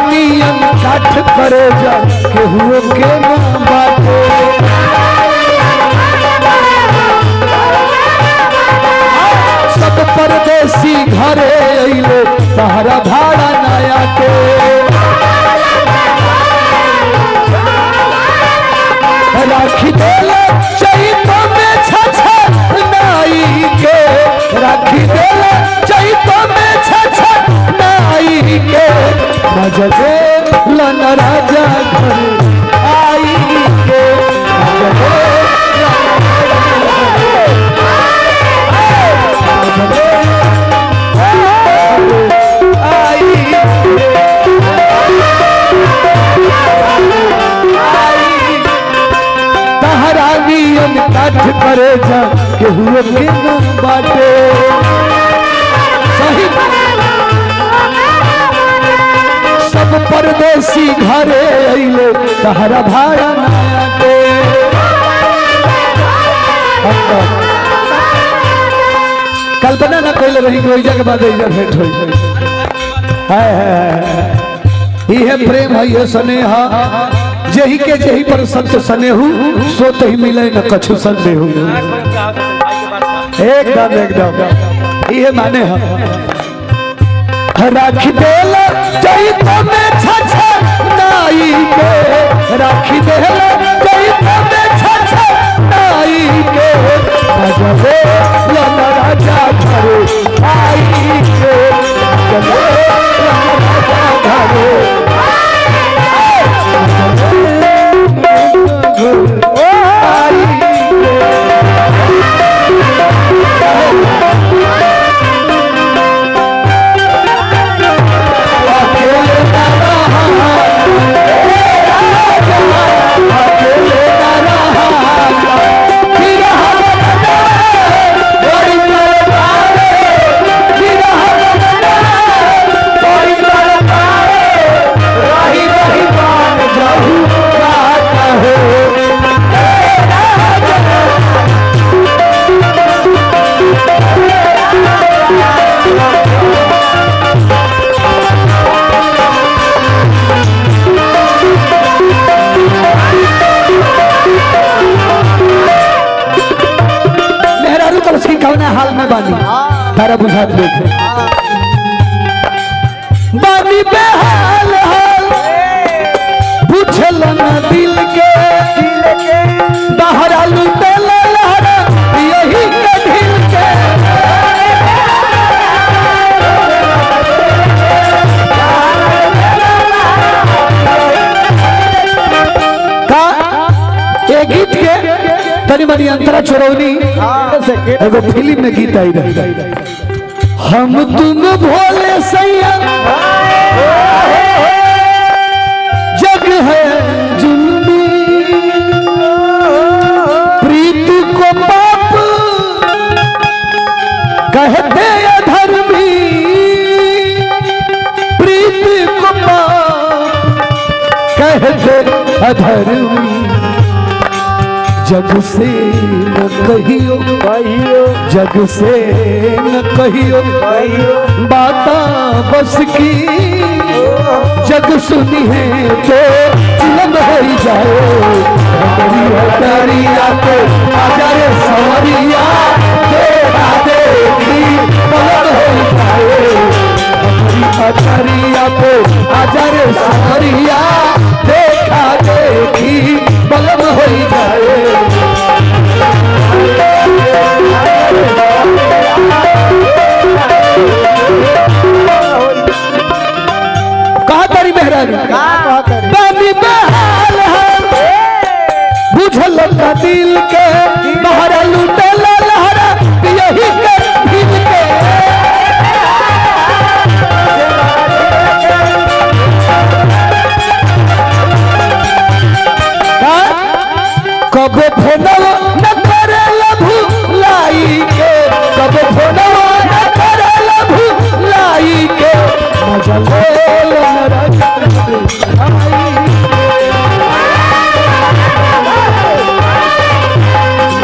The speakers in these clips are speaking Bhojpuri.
नियम काठ करे जा केहू के ना बाटे सब परदेसी घरे अइले तहरा भाड़ा नया के राखी देले चैत में छछ नाई के राखी देले चैत में छछ नाई के राजा लन राजा घर आई के राजा तहरानियन काठ करे जा केहू के न बाटे सही सब परदेसी घरे अइले तहरा भाड़ा नया के कल्पना न कोई रही कोई जगह बाद इधर भेंट होई हाय हाय हाय इहे प्रेम है ये स्नेह जेही के जेही पर संत स्नेहु सो तही मिले न कछु संदेहु एकदम एकदम इहे माने है राखी देला चैत में छछ नाई के राखी देला चैत में छछ नाई के राजा लन राजा घरे आई के चले लन राजा घरे मेहरारू तो उसकी कौन हाल में बानी तारा बुझात देखे बानी बेहाल हाल पूछल न दिल के बाहर आलू तेल लहरा यही के ढील के का ये गीत के तनी मनी अंतरा चोरौनी एगो फिल्म में गीत आई रही हम तुम भोले सैया जग है जुल्मी प्रीत को पाप कहते अधर्मी प्रीत को पाप कहते अधर्मी जग से न कहियो जग से न कहियो बाता बस की जग सुनी है तो चिलम हो जाए हमारी हटरिया को आजाए सवरिया देखा देखी पलट हो जाए हमारी हटरिया को आजाए सवरिया देखा देखी पलट हो जाए कहा तारी मेहरानी बानी बेहाल है बुझल का दिल के बाहर लूटे लहरा यही के दिल के का? कब फोनवा न करे लभु लाई के कब फोनवा न करे लभु लाई के मजा ले लो मेरा आई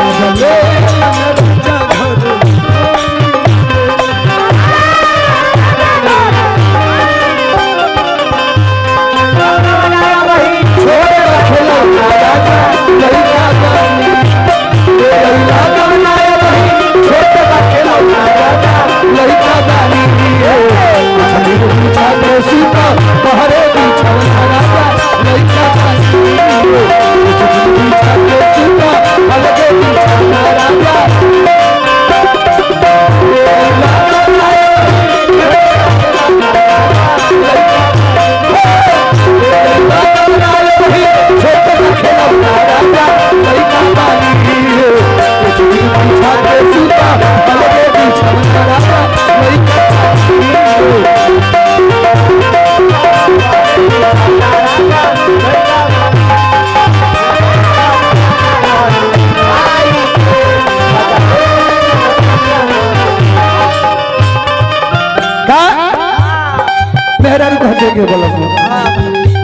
बोलब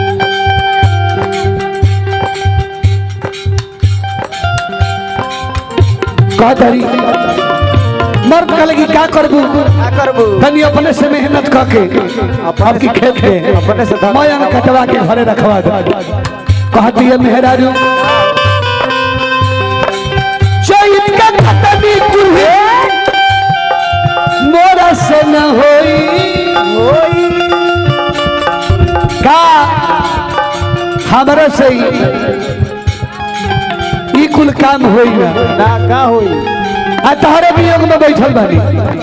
का करी मर्द कह लगी का करबू का करबू तनी अपने से मेहनत करके आपकी खेत के अपने से धन- मायन कटवा के घरे रखवा दे कहती है मेहरारू चैत का खतनी कुल्हे मोरा से न होई का हमरा से ही ई कुल काम होई ना ना का होई आ तहरे वियोग में बैठल बानी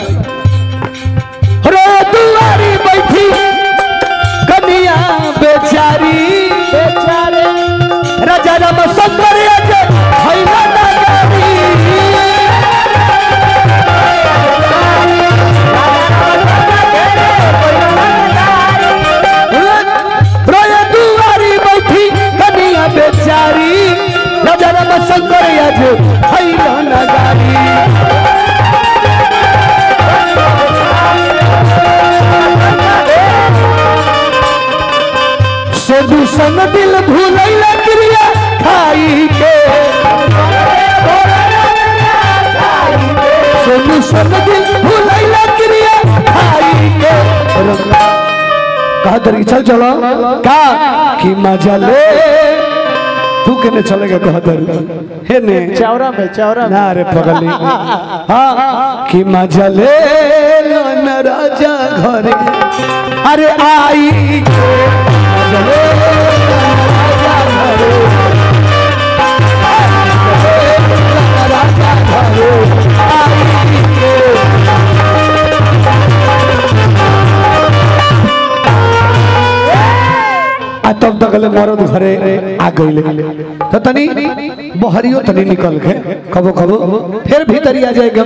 रो दुआरी बैठी कनिया बेचारी बेचारे राजा राम सुंदर अज भैला ना गारी रोए दुआरी बैठी कनिया बेचारी राजा राम शंकर अज भैला ना गारी से दूषण दिल भूलैला क्रिया खाई के से दूषण दिल भूलैला क्रिया खाई के कहा तरी चल चलो का कि मजा ले तू केने चलेगा कहा तरी हे ने चौरा में चौरा में ना रे पगली हाँ कि मजा ले लो न राजा घरे अरे आई के मजा ले लो न राजा घरे। आई के लो न राजा घरे। आई के। आ तब तक ले मरद घरे आ गईले तो तनी बहरियो तनी निकल के कबो कबो फिर भीतर आ जाए